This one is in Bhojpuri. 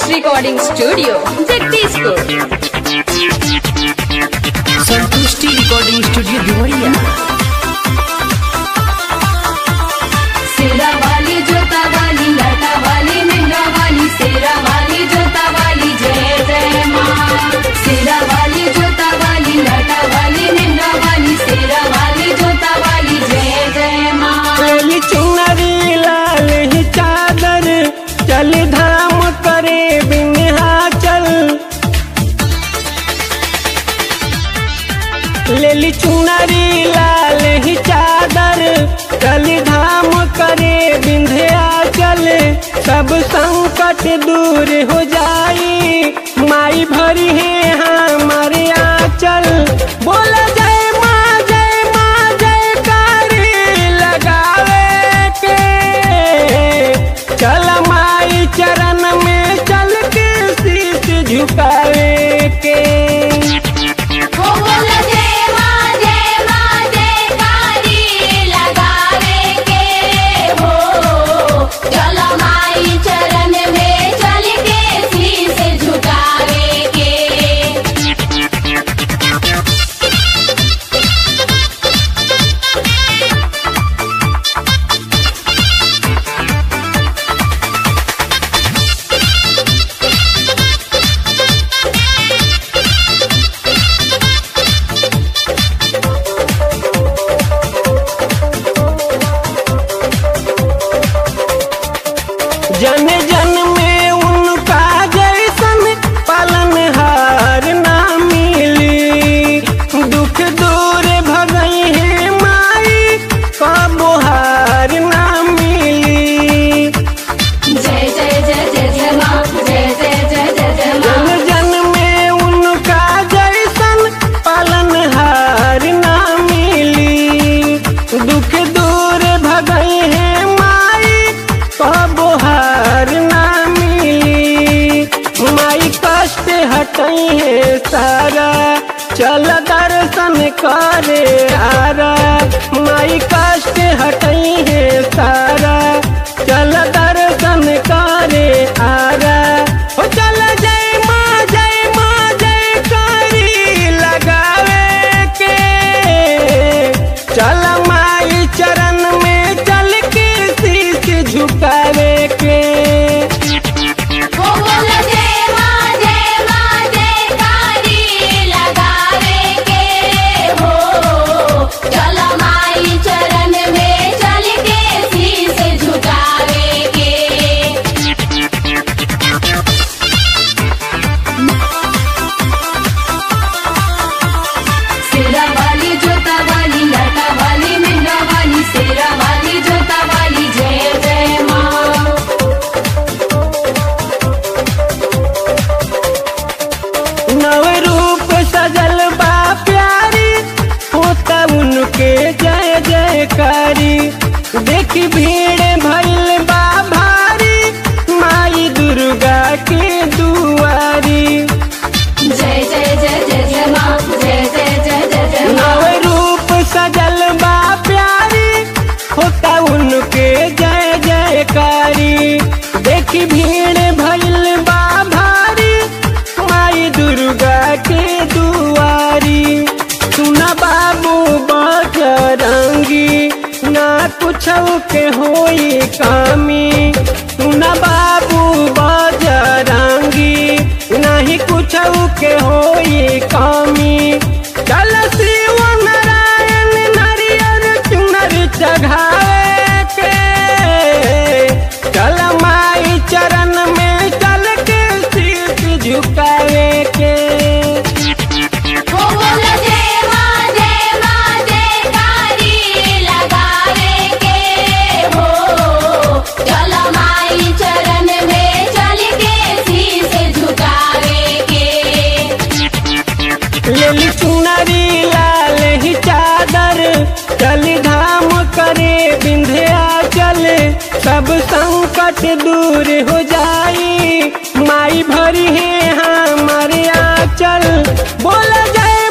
रिकॉर्डिंग स्टूडियो जगदीशपुर संतुष्टि रिकॉर्डिंग स्टूडियो देवरिया सेरा वाली जोता वाली लाटा वाली मेहरा वाली सेरा वाली जोता वाली जय जय माँ सेरा वाली जोता वाली लाटा वाली मेहरा वाली सेरा वाली जोता वाली जय जय माँ चली चुनरी लाल ही चादर चल धाम करे बिन्हाचल लेली चुनरी लाल ही चादर चल धाम करे बिंध्याचल सब संकट दूर हो जाई माई भरी है हमारे आंचल बोला जय माँ जय माँ जय कारी लगावे के चल माई चरण में चल के शीश झुकावे के हो बोला जय माँ जय माँ जय कारी लगावे के हो चलो माई चरण में चल के शीश झुकावे के जन जन में उनका जैसन पालनहार ना मिली दुख दूर भगई है माई कबो हार ना मिली जय जय जय जय जय माँ जय जय जय जय जय जन माँ जन में उनका जैसन पालनहार ना मिली दुख दूर भगई है माई कबो हार ना मिली माई कष्ट हटई है सारा चल दर्शन करे आरा माई कष्ट हटई है सारा चल दर्शन करे आरा हो चल जय माँ जय माँ जय करी लगावे के चल माई चरण में चल के शीश झुकावे के हो बोला जय माँ जय माँ जय कारी लगावे के हो चलो माई चरण में चल के शीश झुकावे के सेरा वाली जोता वाली लाटा वाली मेहरा वाली सेरा वाली जोता वाली जय जय माँ नव रूप सजल बा प्यारी होता उनके जय जयकारी देखी भीड़ भइल बा भारी माई दुर्गा के दुआरी जय जय जय जय जय माँ जय जय जय जय जय नव माँ रूप सजल बा प्यारी होता उनके जय जयकारी देखी भीड़ भइल बा भारी माई दुर्गा के दुआरी सुना बाबू बजरंगी ना कुछ के होई कामी सुना बाबू बजरंगी नहीं कुछ के होई कामी चल शिव नारायण नारियल चुनर चढ़ावे के चल माई चरण में चल के शीश झुकावे के हो बोला जय माँ जय माँ जय कारी लगावे के हो चलो माई चरण में चल के शीश झुकावे के लेली चुनरी लाल ही चादर चल धाम करे बिंध्याचल सब संकट दूर हो जाई माई भरी है हमारे आंचल बोल जय